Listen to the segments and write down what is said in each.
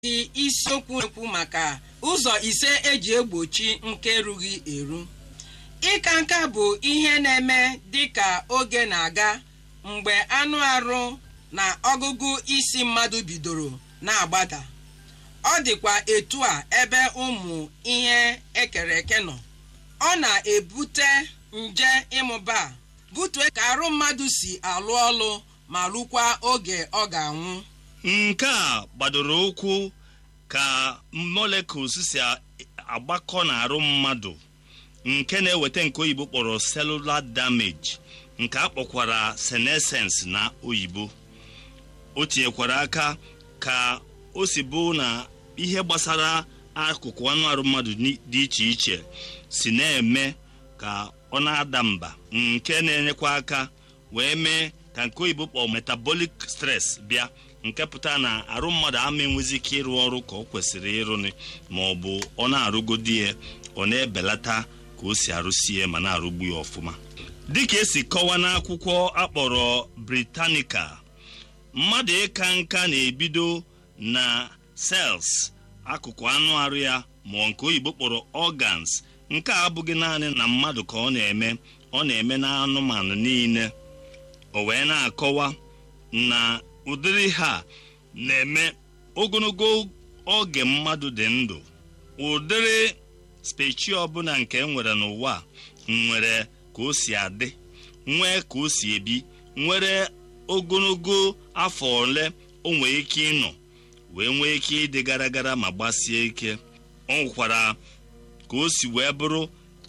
dị isiokwu na-ekwu maka ụzọ ise eji egbochi nke erughị eru ịka nka bụ ihe na-eme dịka oge na-aga mgbe anụ arụ na ọgụgụ isi mmadụ bidoro na-agbada ọ dịkwa etu a ebe ụmụ ihe ekere eke nọ ọ na-ebute nje ịmụba butue ka arụ mmadụ si alụ ọlụ ma rukwa oge ọ ga-anwụ nke a gbadoro ụkwụ ka molecules si agbakọ n'arụ mmadụ nke na-eweta nke oyibo kpọrọ cellular damage nke a kpọkwara senescence na oyibo o tinyekwara aka ka o si bụ na ihe gbasara akụkụ anụ arụ mmadụ dị iche iche si na-eme ka ọ na-ada mba nke na-enyekwa aka wee mee ka nke oyibo kpọọ metabolic stress bịa nke pụtara na arụ mmadụ ama enwezi ike ịrụ ọrụ ka ọ kwesịrị ịrụnị ma ọ bụ ọ na-arụgodi ya ọ na-ebelata ka o si arụsi ya ma na-arụgbu ya ọfụma dịka esi kọwa n'akwụkwọ akpọrọ Britannica mmadụ ịka nka na-ebido na cells akụkụ anụ arụ ya ma nke oyibo kpọrọ organs nke a abụghị naanị na mmadụ ka ọ na-eme ọ na-eme na anụmanụ niile o wee na-akọwa na ụdịrị ha na-eme ogologo oge mmadụ dị ndụ ụdịrị specie ọbụla nke nwere n'ụwa nwere ka o si adị nwee ka o si ebi nwere ogologo afọ ole o nwee ike ịnọ wee nwee ike ịdị gara gara ma gbasie ike ọ nwekwara ka o si wee bụrụ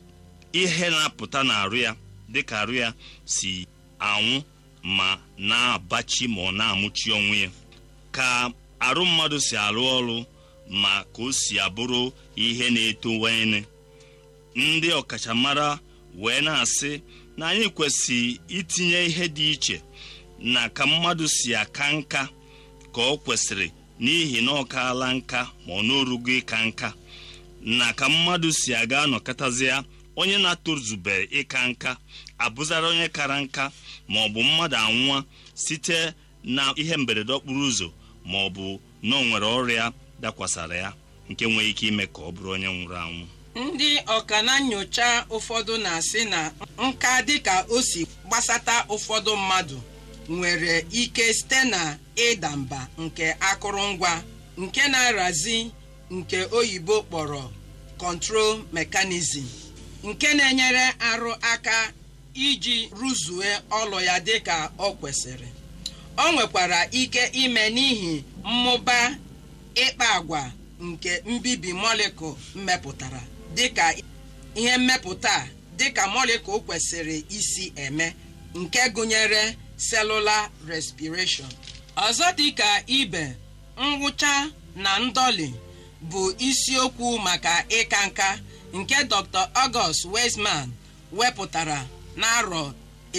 ihe na-apụta n'arụ ya dịka arụ ya si anwụ ma na-abachi ma ọ na-amụchi onwe ya ka arụ mmadụ si arụ ọrụ ma ka o si abụrụ ihe na-etowanye ndị ọkachamara wee na-asị na anyị kwesịrị itinye ihe dị iche na ka mmadụ si aka nka ka ọ kwesịrị n'ihi na ọ kaala nka ma ọ n'orugo ịka nka na ka mmadụ si aga anọkọtazi ya onye na-atozube ịka nka abụzara onye kara nka ma ọ bụ mmadụ anwụọ site na ihe mberede okporo ụzọ ma ọ bụ na o nwere ọrịa dakwasara ya nke nwere ike ime ka ọ bụrụ onye nwụrụ anwụ ndị ọka na nyocha ụfọdụ na-asị na nka dịka o si gbasata ụfọdụ mmadụ nwere ike site na ịda mba nke akụrụngwa nke na-arazi nke oyibo kpọrọ control mechanism nke na-enyere arụ aka iji rụzue ọlụ ya dịka ọ kwesịrị ọ nwekwara ike ime n'ihi mmụba ịkpa agwa nke mbibi molekul mmepụtara dịka ihe mmepụta dịka molekul kwesịrị isi eme nke gụnyere cellular respiration ọzọ dịka ibe ngwụcha na ndọli bụ isiokwu maka ịka nka nke Dr. August Weismann wepụtara n'arọ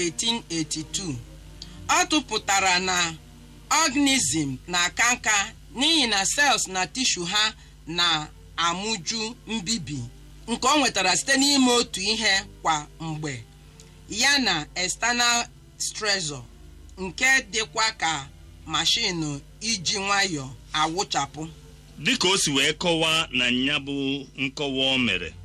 1882 ọ tụpụtara na organism na-aka nka n'ihi na cells na tishu ha na-amụju mbibi nke ọ nwetara site n'ime otu ihe kwa mgbe ya na external stressor nke dịkwa ka mashinu iji nwayọọ awụchapụ dịka o si wee kọwaa na nya bụ nkọwa o mere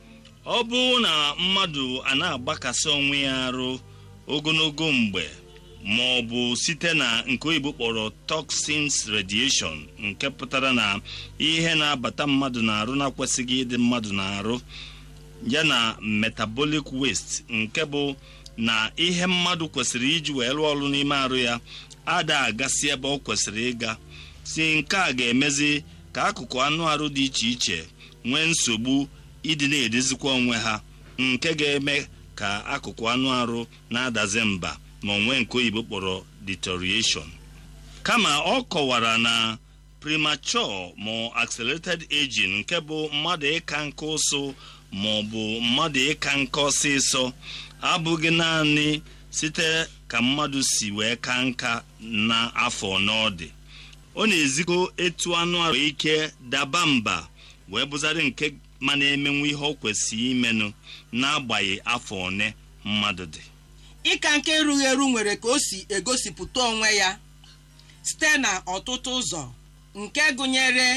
ọ bụrụ na mmadụ a na-agbakasị onwe ya arụ ogologo mgbe ma ọ bụ site na nke oyibo kpọrọ toxins radiation nke pụtara na ihe na-abata mmadụ na-arụ na-akwesịghị ịdị mmadụ na-arụ ya na metabolic waste nke bụ na ihe mmadụ kwesịrị iji wee rụọ ọrụ n'ime arụ ya ada agasị ebe ọ kwesịrị ịga si nke a ga-emezi ka akụkụ anụ arụ dị iche iche nwee nsogbu ịdị na-edezikwa onwe ha nke ga-eme ka akụkụ anụ arụ na-adazi mba ma onwe nke oyibo kpọrọ deterioration kama ọ kọwara na premature ma accelerated aging nke bụ mmadụ ịka nka ụsụ ma ọ bụ mmadụ ịka nka ọsịsọ abụghị naanị site ka mmadụ si wee ka nka na afọ n'ọdị ọ na-ezikọ etu anụ arụ ike daba mba wee bụzarị nke ma na-emenwu ihe ọ kwesịrị imenụ n'agbanyeghị afọ one mmadụ dị ịka nke erughị eru nwere ka o si egosipụta onwe ya site na ọtụtụ ụzọ nke gụnyere